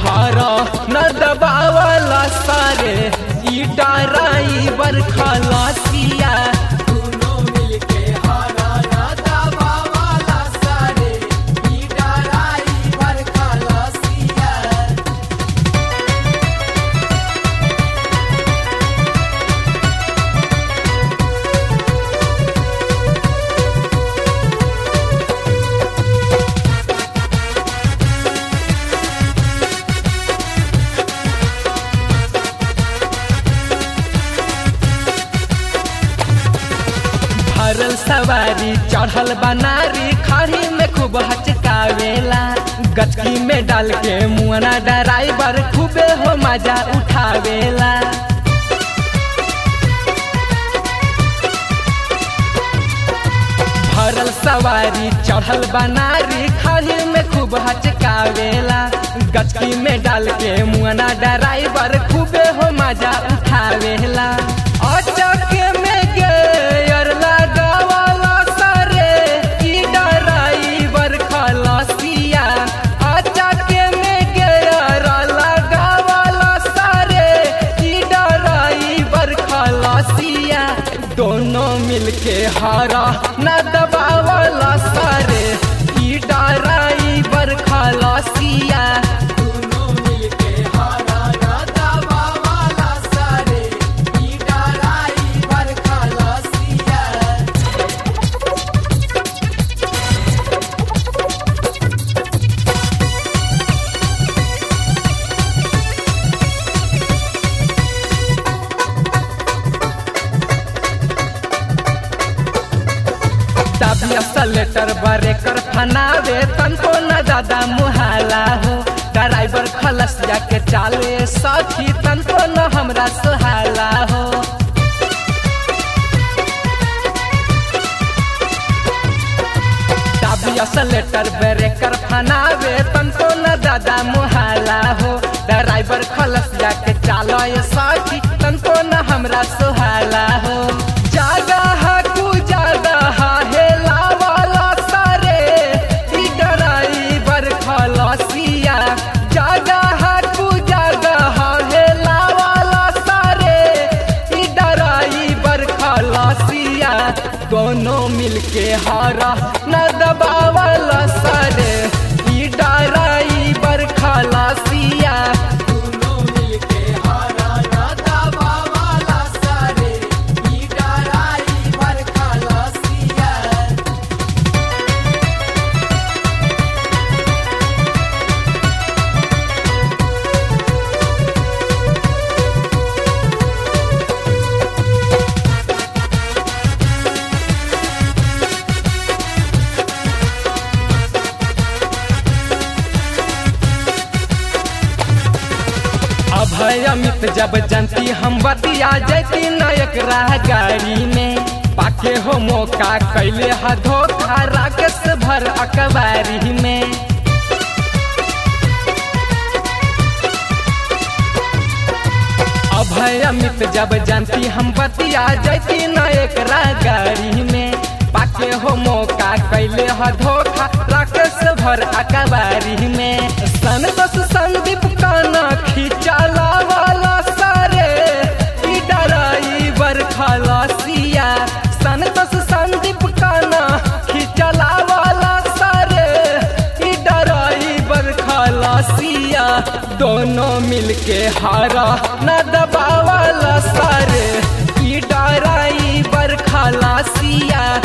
हारा न दबावला सारे ई डराई बर खलासिया दोनों मिलके हारा ना दबावाला सारे ई डराई भर खलासिया भरल सवारी चढ़ल बनारी खड़ी में खूब हचकावेला गचकी में डाल के मुआना ड्राइवर खूबे हो मजा उठावेला भरल सवारी चढ़ल बनारी खड़ी में खूब हचकावेला गचकी में डाल के मुआना ड्राइवर खूबे हो मजा उठावेला अचके में गेयर लगावला सारे ई ड्राइवर खलासिया अचके में गेयर लगावला सारे ई ड्राइवर खलासिया दोनों मिलके हारा न दबावला सारे ई ड्राइवर खलासिया दोनों मिलके हारा ना दबावाला सारे ई डराई भर खलासिया तबिया सलेटर बरेकर फनावे तनको न ज्यादा मुहाला हो ड्राइवर खलस जाके चाले सखी तनको न हमरा सुहाला हो तबिया सलेटर बरेकर फनावे तनको न ज्यादा मुहाला हो ड्राइवर खलस जाके चालो सखी तनको न हमरा सुहाला हो जगह कु जगह हेला वाला सारे ई ड्राइवर खलसिया जगह कु जगह हेला वाला सारे ई ड्राइवर खलसिया दोनों मिलके हारा न दबावला सारे ई ड्राइवर खलसिया दोनों मिलके हारा ना दबावाला सारे ई डराई भर खलासिया अभय अमित जब जनती हम बतिया जैती नायक राह गाड़ी में पाके हो मौका कैले ह धोखा राकेश भर अकबारी में अभय अमित जब जानती हम बतिया जैती नायक राह गाड़ी में पाके हो मौका कैले ह धोखा राकेश भर अकबारी में संतोष संदीप काना खिंचाला वाला सारे ई ड्राइवर खलासिया संतोष संदीप काना खिंचला वाला सारे ई ड्राइवर खलासिया दोनों मिलके हारा न दबावाला सारे ई ड्राइवर खलासिया